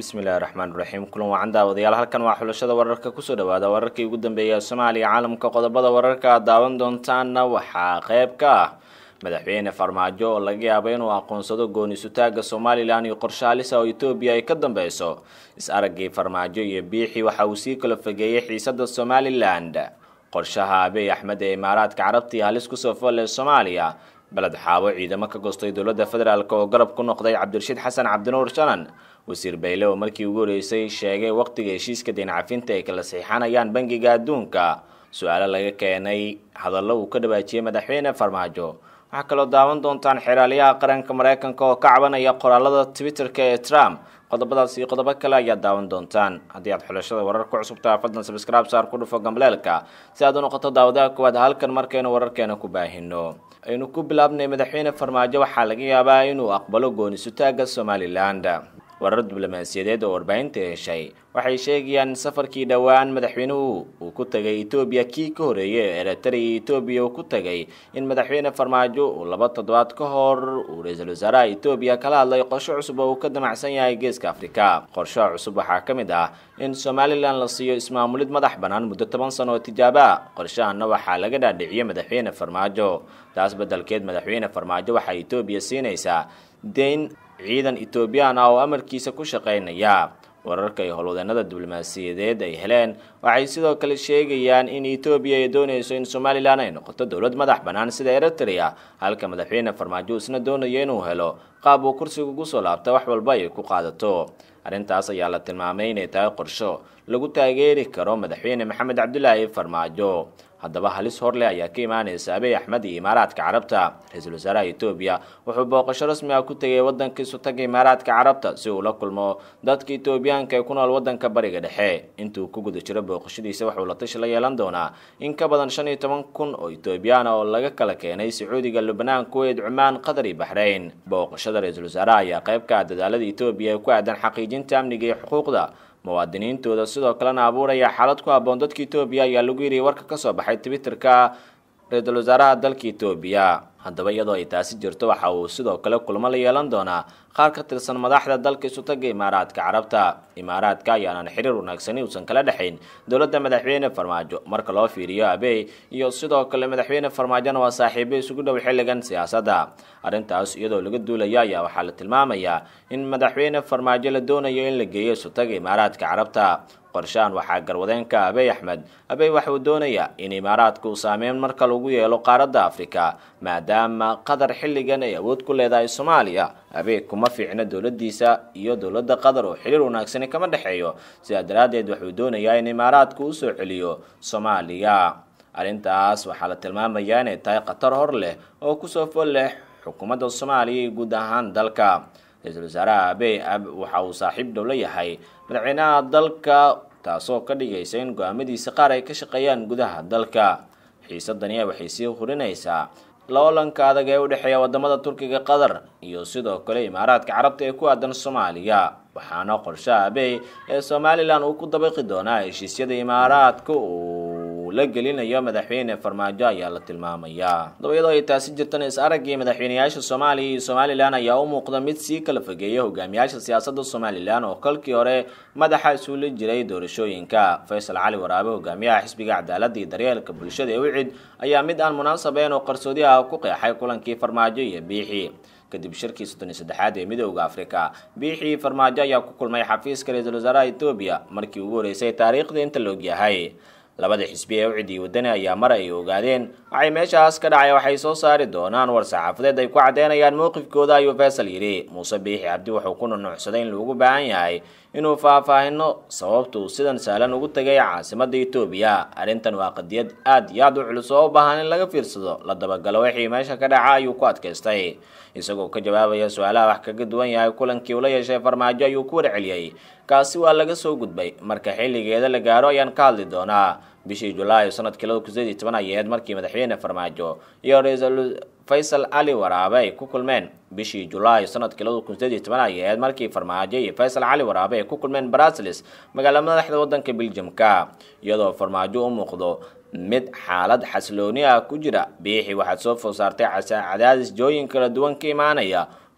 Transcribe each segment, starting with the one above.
bismillahi raxmaan raxiim kulan wacan daawadayaal halkan waa xulashada wararka kusoo dhawaada wararkii ugu dambeeya soomaaliya caalamka qodobada wararka aad daawan doontaana waxaa qeyb ka ah madaxweyne farmaajo oo laga yaabo inuu aqoonsado gooni-sutaaga somalilan iyo qorshaalisa oo etoobiya ay ka dambeyso is-araggii farmaajo iyo biixi waxa uu sii kala fogeeyey xiisada somalilan qorshaha abiy axmed ee imaaraadka carabtii halis kusoo folle soomaaliya beled xaabo ciidamo ka goostay dowladda federaalk oo garab ku noqday cabdirashiid xasan cabdinuur shanan wasiir bayle oo markii ugu horeysay sheegay waqtiga heshiiska deencafinta ay kala saxiixanayaan bangiga adduunka su-aalo laga keenay hadallo uu ka dhawaajiyey madaxweyne farmaajo waxaa kaloo daawan doontaan xeraalyaha qaranka mareykanka oo ka cabanaya qoraalada twitterka ee trump qodobadaas iyo qodobo kale ayaad daawan doontaan haddii aad xulashada warar ku cusubtaa fadlan sabscribe saar ku dhufo gambleelka si aad u noqoto daawadaha koowaad halkan markaynu wararkeena ku baahino aynu ku bilaabnay madaxweyne farmaajo waxaa laga yaabaa inuu aqbalo gooni-sutaaga somalilan warar diblomaasiyadeed oo warbaahinta heshay waxay sheegayaan safarkii dhowaan madaxweynuhu uu ku tagay etoobiya kii ka horeeyay ee eritrea iyo etoobiya uu ku tagay in madaxweyne farmaajo uu laba toddobaad ka hor uu ra-iisul wasaaraha etoobiya kala hadlay qorsho cusub oo uu ka damacsan yahay geeska afrika qorshaha cusub waxaa ka mid ah in somalilan la siiyo ismaamulid madax bannaan muddo toban sano oo tijaabo ah qorshahana waxaa laga dhaadhiciyey madaxweyne farmaajo taas beddelkeed madaxweyne farmaajo waxaa etoobiya siinaysaa deyn ciidan etoobiyaan ah oo amarkiisa ku shaqaynaya wararka iyo howlwadeenada diblomaasiyadeed ay heleen waxay sidoo kale sheegayaan in etoobiya ay doonayso in somalilan ay noqoto dowlad madax bannaan sida eritrea halka madaxweyne farmaajo isna doonayo inuu helo qaab uu kursiga ugu soo laabta wax walba ay ku qaadato arrintaas ayaa la tilmaamay inay tahay qorsho lagu taageeri karo madaxweyne maxamed cabdulaahi farmaajo haddaba halis horleh ayaa ka imaaneysa abiy axmed iyo imaaraadka carabta ra-iisul wasaaraha etoobiya wuxuu booqasho rasmi ah ku tegay waddankiisu taga imaaraadka carabta si uu la kulmo dadka etoobiyaanka ee ku nool waddanka bariga dhexe intuu ku guda jiro booqashadiisa wuxuu la tashi la yeelan doonaa in ka badan shan iyo toban kun oo etoobiyaan oo laga kala keenay sacuudiga lubnaan kuweyt cumaan qatar iyo baxrayn booqashada ra-iisul wasaaraha ayaa qayb ka ah dadaalada etoobiya ee ku aadan xaqiijinta amniga iyo xuquuqda muwaadiniintooda sidoo kalena abuuraya xaalad ku habboon dadka etoobiya ayaa lagu yiriyay warka kasoo baxay twitterka ra-iisul wasaaraha dalka etoobiya haddaba iyadoo ay taasi jirto waxa uu sidoo kale kulmo la yeelan doonaa qaar ka tirsan madaxda dalka isutaga imaaraadka carabta imaaraadka ayaanan xiriir wanaagsani uusan kala dhexayn dowladda madaxweyne farmaajo marka loo fiiriyo abey iyo sidoo kale madaxweyne farmaajona waa saaxiibo isugu dhow xilligan siyaasadda arrintaas iyadoo laga duulaya ayaa waxaa la tilmaamayaa in madaxweyne farmaajo la doonayo in la geeyo isutaga imaaraadka carabta qorshahan waxaa garwadeenka abiy axmed abiy waxa uu doonayaa in imaaraadka uu saameyn marka lagu yeelo qaaradda afrika maadaama qatar xilligan ay awood ku leedahay soomaaliya abiy kuma fiicna dowladdiisa iyo dowladda qatar oo xiriir wanaagsani kama dhexeeyo sidaa daraaddeed waxuu doonayaa in imaaraadka uu soo celiyo soomaaliya arrintaas waxaa la tilmaamayaa inay tahay khatar hor leh oo kusoo fol leh xukuumadda soomaaliya iyo guud ahaan dalka ra-iisul wasaaraha abiy waxa uu saaxiib dhow la yahay madaxweynaha dalka taasoo ka dhigaysa in go-aamadiisa qaar ay ka shaqeeyaan gudaha dalka xiisadani waxay sii hurinaysaa loolanka adag ee u dhexeeya wadamada turkiga qatar iyo sidoo kale imaaraadka carabta ee ku aadan soomaaliya waxaana qorshaha abiy ee somalilan uu ku dabaqi doonaa heshiisyada imaaraadka uu la gelinayo madaxweyne farmaajo ayaa la tilmaamayaa haddaba iyadoo ay taasi jirtan is araggii madaxweyneyaasha soomaaliya iyo somalilan ayaa u muuqda mid sii kala fogeeya hogaamiyaasha siyaasadda somalilan oo kolkii hore madaxa isuula jiray doorashooyinka faysal cali waraabe hogaamiyaha xisbiga cadaaladda iyo daryeelka bulshada ee wicid ayaa mid aan munaasabeyn oo qarsoodi ah ku qeexay kulankii farmaajo iyo biixi kadib shirkii soddon iyo saddexaad ee midooda afrika biixii farmaajo ayaa ku kulmay xafiiska ra-iisul wasaaraha etoobiya markii ugu horeysay taariikhda inta la ogyahay labada xisbi ee ucid iyo wadani ayaa mar ay ogaadeen waxay meeshaas ka dhacay waxay soo saari doonaan war saxaafadeed ay ku caddeynayaan mowqifkooda ayuu faysal yidhi muuse biixi cabdi wuxuu ku nunuucsaday in loogu baahan yahay inuu faahfaahino sababta uu sidan sahlan ugu tegay caasimadda etoobiya arrintan waa qadiyad aad iyo aad u culus oo u baahan in laga fiirsado la dabagalo wixii meesha ka dhaca ayuu ku adkaystay isagoo ka jawaabaya su-aalaha wax kaga duwan yahay kulankii ula yeeshay farmaajo ayuu ku warceliyey kaasi waa laga soo gudbay marka xilligeeda la gaaro ayaan ka hadli doonaa bishii julaay sanadkii laba kun sideed iyo toban ayaheed markii madaxweyne farmaajo iyo ra-iisul faysal cali waraabe ay ku kulmeen bishii julaay sanadkii laba kun sideed iyo toban ayaheed markii farmaajo iyo faysal cali waraabe ay ku kulmeen brasilis magaala madaxda waddanka beljamka iyadoo farmaajo u muuqdo mid xaalad xasilooni ah ku jira biixi waxaad soo food saartay cadaadis jooyin kala duwan ka imaanaya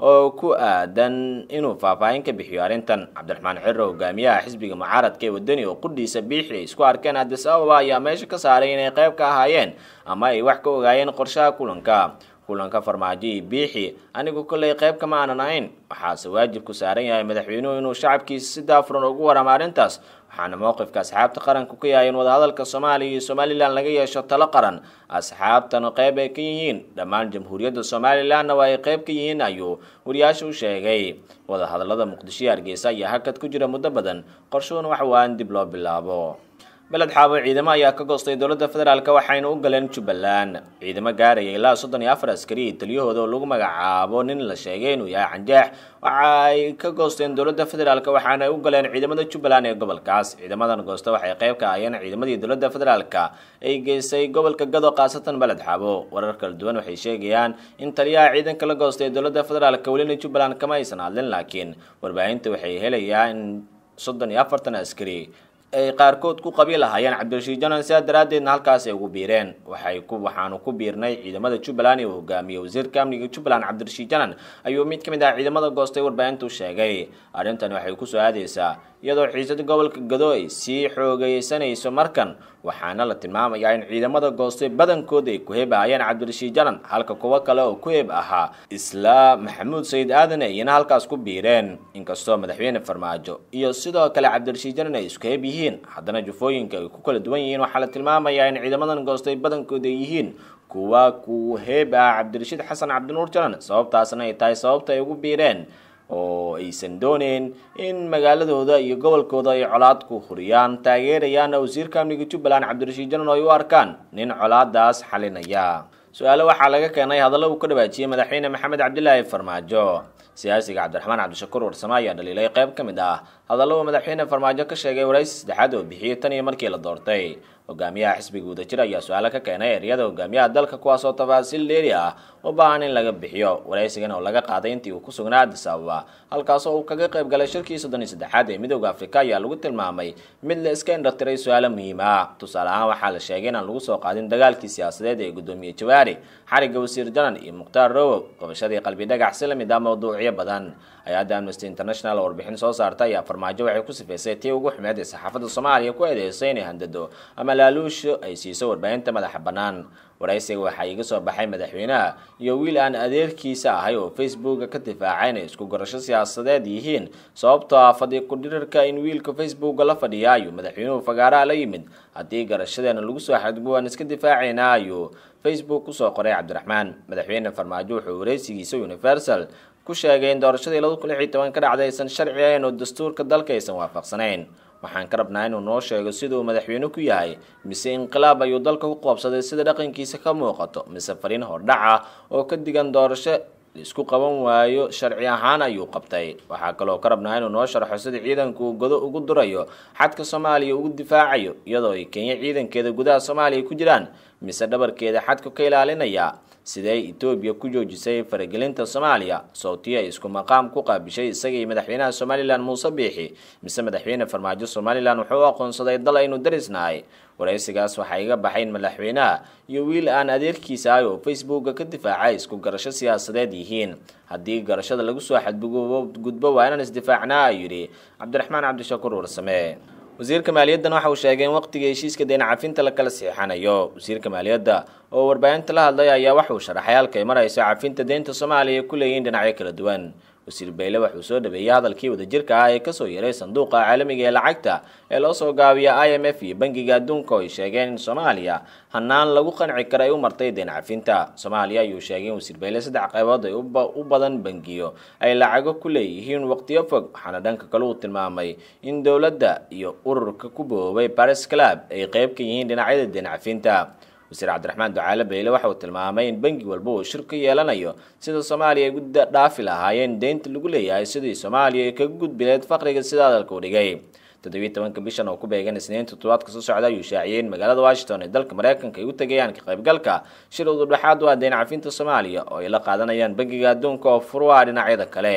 oo ku aadan inuu faahfaahin ka bixiyo arrintan cabdiraxmaan ciro hogaamiyaha xisbiga mucaaradka ee wadani oo qudhiisa biixi ay isku arkeen adis ababa ayaa meesha ka saaray inay qayb ka ahaayeen ama ay wax ka ogaayeen qorshaha kulanka kulanka farmaajo iyo biixi anigu kollay qayb kama aanan ahayn waxaase waajib ku saaran yahay madaxweynuhu inuu shacabkiisa si daafuran ugu waramo arrintaas waxaana mowqifka asxaabta qaranku ka yahay in wadahadalka soomaaliya iyo somalilan laga yeesho talo qaran asxaabtana qayb ay ka yihiin dhammaan jamhuuriyadda somalilanna waa ay qayb ka yihiin ayuu wariyaasha u sheegay wadahadalada muqdisho iyo hargeysa ayaa hakad ku jira muddo badan qorshuhuna waxa waa in dib loo bilaabo beled xaabo ciidamo ayaa ka goostay dowladda federaalk waxayna u galeen jubbaland ciidamo gaaraya ilaa soddon iyo afar askari taliyahooda oo lagu magacaabo nin la sheegay inuu yahay canjaax waxa ay ka goosteen dowladda federaalk waxaana ay u galeen ciidamada jubbaland ee gobolkaas ciidamadan goosta waxay qayb ka ahayeen ciidamadii dowladda federaalk ay geysay gobolka gado khaasatan beled xaabo warar kala duwan waxay sheegayaan in taliyaha ciidanka la goostay dowladda federaalk welina jubbaland kama aysan hadlin laakiin warbaahinta waxay helayaa in soddon iyo afartan askari ay qaarkood ku qabi lahaayeen cabdirashiid janan sidaa daraaddeedna halkaas ay ugu biireen waxay ku waxaanu ku biirnay ciidamada jubbaland uu hogaamiyey wasiirka amniga jubbaland cabdirashiid janan ayuu mid ka mid ah ciidamada goostay warbaahintu sheegay arrintani waxay kusoo aadaysaa iyadoo xiisada gobolka gado ay sii xoogeysanayso markan waxaana la tilmaamayaa in ciidamada goostay badankood ay ku heb ahayeen cabdirashiid janan halka kuwo kale oo ku heb ahaa isla maxamuud sayid aadan ayna halkaas ku biireen inkastoo madaxweyne farmaajo iyo sidoo kale cabdirashiid janan ay isku heb yihiin haddana jufooyinka ay ku kala duwan yihiin waxaa la tilmaamayaa in ciidamadan goostay badankood ay yihiin kuwa ku heeb ah cabdirashiid xasan cabdinuur janan sababtaasna ay tahay sababta ay ugu biireen oo aysan dooneyn in magaaladooda iyo gobolkooda ay colaad ku huriyaan taageerayaana wasiirka amniga jubbaland cabdirashiid janan oo ay u arkaan nin colaadaas xalinaya su-aale waxaa laga keenay hadallo uu ka dhawaajiyey madaxweyne maxamed cabdilaahi farmaajo siyaasiga cabdiraxmaan cabdishakuur warsame ayaa dhaliilay qayb ka mid ah hadallo uu madaxweyne farmaajo ka sheegay waraysi saddexaad oo bixiyey tan iyo markii la doortay hogaamiyaha xisbiga wadajir ayaa su-aale ka keenay eryada hogaamiyaha dalka kuwaas oo tafaasiil dheeri ah u baahan in laga bixiyo waraysigan oo laga qaaday intii uu ku sugnaa addis ababa halkaasoo uu kaga qayb galay shirkii soddon iyo saddexaad ee midooda afrika ayaa lagu tilmaamay mid la iska indhatiray su-aale muhiim ah tusaale ahaan waxaa la sheegay inaan lagu soo qaadin dagaalkii siyaasadeed ee guddoomiye jawaari xariga wasiir janan iyo mukhtaar rowow qabashadii qalbi dhagax si lamid ah mawduucyo badan hay-adda amnesty international oo warbixin soo saarta ayaa farmaajo waxay ku sifaysay tii ugu xumeed ee saxaafadda soomaaliya ku eedeysay inay handado ama laaluusho ay siiso warbaahinta madaxa bannaan waraysiga waxaa iga soo baxay madaxweynaha iyo wiil aan adeerkiisa ahay oo facebooka ka difaacay inay isku gorasho siyaasadeed yihiin sababtoo ah fadhi ku-dhirirka in wiilka facebooka la fadhiya ayuu madaxweynuhu fagaaraha la yimid haddii garashadeena lagu soo xadgubo waan iska difaacaynaa ayuu facebook kusoo qoray cabdiraxmaan madaxweyne farmaajo wuxuu waraysigiisa universal ku sheegay in doorashadii laba kun lix iyo toban ka dhacday aysan sharci ahayn oo dastuurka dalka aysan waafaqsanayn waxaan ka rabnaa inuu noo sheego sida uu madaxweyne ku yahay mise inqilaab ayuu dalka ku qoobsaday sida dhaqankiisa ka muuqato mise fariin hordhac ah oo ka digan doorasho isku qaban waayo sharci ahaan ayuu qabtay waxaa kaloo ka rabnaa inuu noo sharxo sida ciidanku uu godo ugu durayo xadka soomaaliya ugu difaacayo iyadoo ay kenya ciidankeeda gudaha soomaaliya ku jiraan mise dhabarkeeda xadka ka ilaalinaya siday etoobiya ku joojisay faragelinta soomaaliya sowtiya ay isku maqaam ku qaabishay isaga iyo madaxweynaha somalilan muuse biixi mise madaxweyne farmaajo somalilan wuxuu u aqoonsaday dal aynu darisnahay waraysigaas waxaa iga baxay in madaxweynaha iyo wiil aan adeerkiisa ahay oo facebooka ka difaacay isku garasho siyaasadeed yihiin haddii garashada lagu soo xadgudbo waa inaan isdifaacnaa ayuu yidhi cabdiraxmaan cabdishakuur warsame wasiirka maaliyaddan waxa uu sheegay in waqtiga heshiiska deyn cafinta la kala siixanayo wasiirka maaliyadda oo warbaahinta la hadlay ayaa waxa uu sharaxay halka ay marayso cafinta deynta soomaaliya ku leeyihiin dhinacyo kala duwan wasiir bayle waxauu soo dhaweeyey hadalkii wadajirka ah ee kasoo yaray sanduuqa caalamiga ee lacagta ee loo soo gaabiya i m f iyo bangiga adduunka oo ay sheegeen in soomaaliya hanaan lagu qanci kara ay u martay deyn cafinta soomaaliya ayuu sheegay in wasiir bayle saddex qaybood ay u badan bangiyo ay lacago ku leeyihiin waqtiyo fog waxaana dhanka kale uu tilmaamay in dowladda iyo ururka ku boobay baris club ay qeyb ka yihiin dhinacyada deyn cafinta wasiir cabdiraxmaan ducaale bayle waxa uu tilmaamay in bangi walba uu shir ka yeelanayo sida soomaaliya ay gudda dhaafi lahaayeen deynta lagu leeyahay sidii soomaaliya ay kaga gudbileed faqriga sida hadalka u dhigay toddobiyi tobanka bishan oo ku beegan isniin toddobaadka soo socda ayuu shaaciyey in magaalada washington ee dalka mareykanka ay u tegayaan ka qaybgalka shir ududhexaad u ah deyn cafinta soomaaliya oo ay la qaadanayaan bangiga adduunka oo furwaa dhinacyada kale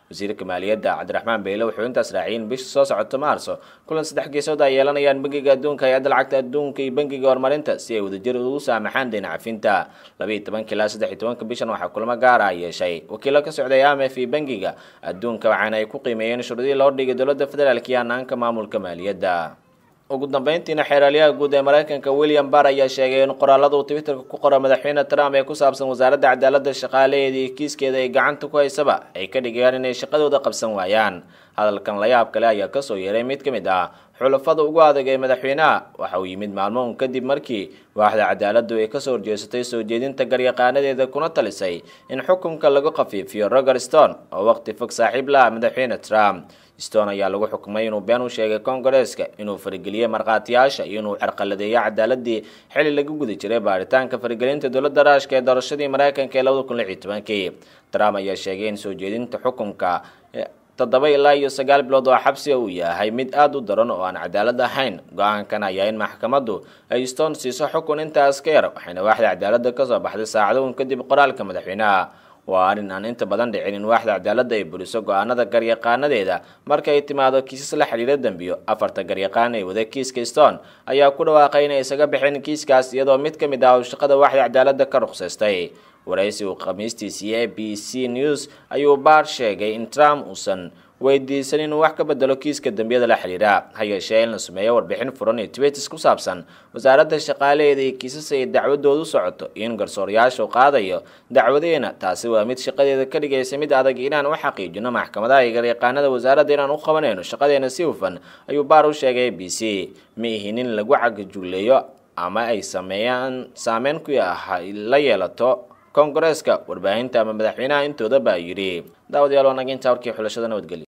wasiirka maaliyadda cabdiraxmaan beyle wuxuu intaas raaciyay in bisha soo socoto maarso kulan saddex geesood ay yeelanayaan bangiga adduunka hay-adda lacagta adduunka iyo bangiga horumarinta si ay wadajir ugu saamaxaan deyn cafinta labaiyo tobanka ilaa saddex iyo tobanka bishan waxaa kulamo gaar ah yeeshay wakiilo ka socday amf iyo bangiga adduunka waxaana ay ku qiimeeyeen shuruudihii loo dhigay dowladda federaalk iyo hanaanka maamulka maaliyadda ugu dambeyntiina xeeraalyaha guud ee mareykanka william barr ayaa sheegay in qoraalada uu twitterka ku qoro madaxweyne trump ee ku saabsan wasaaradda cadaaladda shaqaalaheeda iyo kiiskeeda ay gacanta ku haysaba ay ka dhigayaan inay shaqadooda qabsan waayaan hadalkan layaab kale ayaa kasoo yeeray mid ka mid ah xulafada ugu adag ee madaxweynaha waxa uu yimid maalmo un kadib markii waaxda cadaaladdu ay kasoo horjeesatay soo jeedinta garyaqaanadeeda kuna talisay in xukunka lagu khafiifiyo roger stone oo waqti fog saaxiib la ah madaxweyne trump stone ayaa lagu xukumay inuu been u sheegay kongareeska inuu farageliyey markhaatiyaasha iyo inuu carqaladeeyo cadaaladii xili lagu guda jiray baaritaanka faragelinta dowladda raashka ee doorashadii mareykanka ee labada kun lix iyo tobankii trump ayaa sheegay in soo jeedinta xukunka toddoba ilaa iyo sagaal bilood oo xabsiga uu yahay mid aada u daran oo aan cadaalad ahayn go-aankan ayaa in maxkamaddu ay stone siiso xukun intaas ka yar waxayna waaxda cadaaladda kasoo baxday saacado un kadib qoraalka madaxweynaha waa arrin aan inta badan dhicin in waaxda cadaaladda ay buliso go-aanada garyaqaanadeeda marka ay timaado kiisas la xidhiira dembiyo afarta garyaqaan ee wada kiiska stone ayaa ku dhawaaqay inay isaga baxeen kiiskaas iyadoo mid ka mid ah uu shaqada waaxda cadaaladda ka ruqsaystay waraysi uu khamiistiisii a b c news ayuu baar sheegay in trump uusan weydiisan inuu wax ka bedelo kiiska dembiyada la xidhiira ha yeeshee in la sameeyo warbixin furan iyo twitters ku saabsan wasaaradda shaqaalaheeda iyo kiisas ay dacwadoodu socoto iyo in garsooryaashu qaadayo dacwadeena taasi waa mid shaqadeeda ka dhigaysa mid adag inaan u xaqiijino maxkamadaha iyo garyaqaanada wasaaradda inaan u qabanayno shaqadeena si hufan ayuu baar u sheegay a b c ma ihin in lagu cagajuleeyo ama ay sameeyaan saameyn ku ah la yeelato kongareeska warbaahinta ama madaxweynaha intooda baa yidhi daawadayaal wanaginta warkii xulashada nabadgelyo